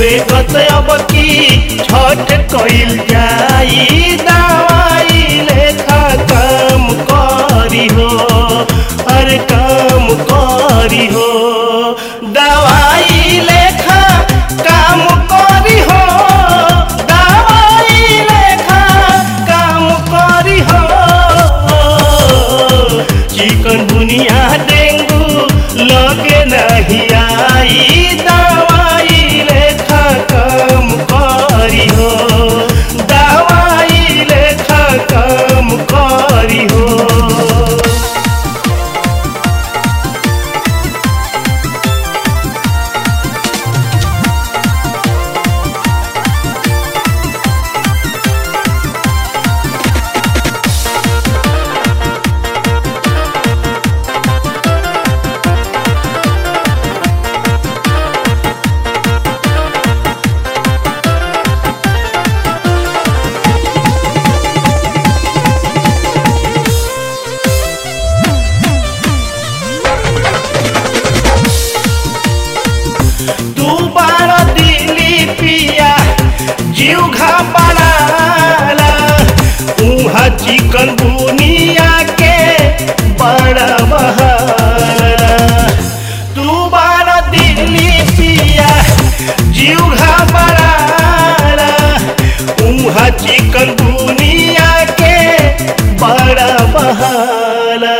बेगत अब की छठ कइल जाई दवाई लेखा काम करी हो अरे काम करी हो दवाई लेखा काम करी हो दवाई लेखा काम करी हो चिकन दुनिया डेंगू लगे नहीं आई दवाई लेखा काम करी हो दवाई लेखा काम करी हो तू बारा दिली पिया जीव घबराला उहा चिकन बुनिया के बड़ा बहारा तू बारा दिली पिया जीव घबराला उहा चिकन बुनिया के बड़ा बहारा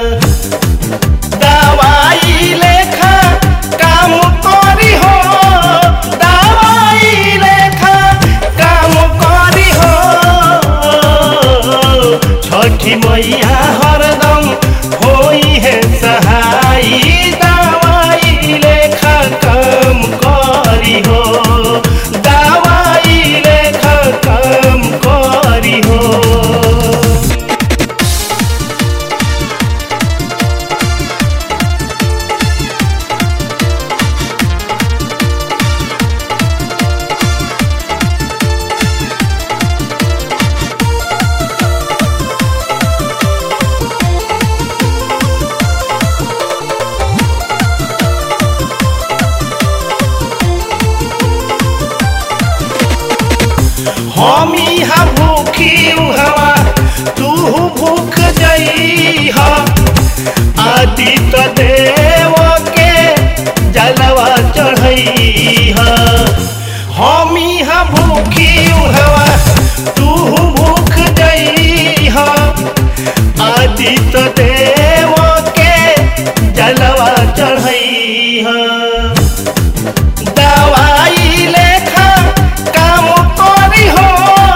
दवाई लेखा काम करी हो दवाई लेखा काम करी हो छठी मैया हरदम होई है सहाई दवाई लेखा काम करी हो दवाई लेखा काम करी हो हम यहाँ भूखी हवा तू भूख जई हा आदि तो देव के जलवा चढ़ई हा हम यहाँ भूखी हवा तू भूख जई हा आदि तो देव के जलवा चढ़ई हा दवाई लेखा काम करी हो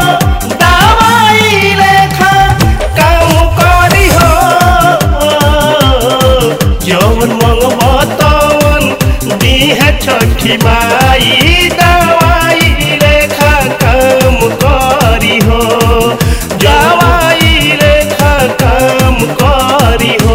दवाई लेखा काम करी हो जौन मंगब तवन दीह छठी माई दवाई लेखा काम करी हो दवाई लेखा काम करी हो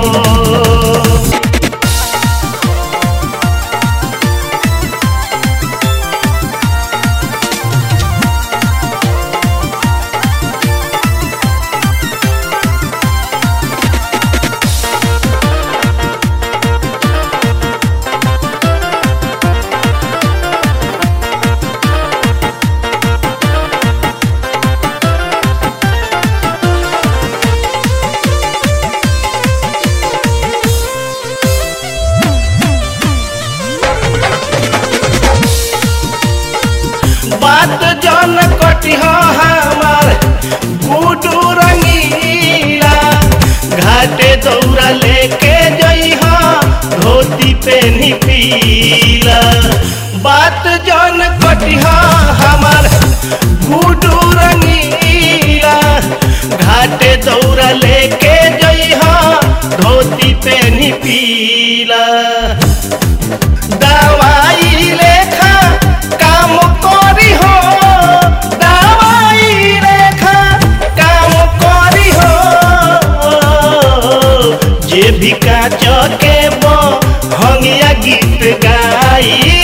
बात जन कटिह हमार गुडू रंगीला घाटे दौरा लेके जइह धोती पेनी पीला बात जन कटिह हमार गुडू रंगीला घाटे दौरा लेके जइह धोती पेनी पीला दवाई लेखा काम करी हो दवाई लेखा काम करी हो जे भी काच के हंगिया गीत गाई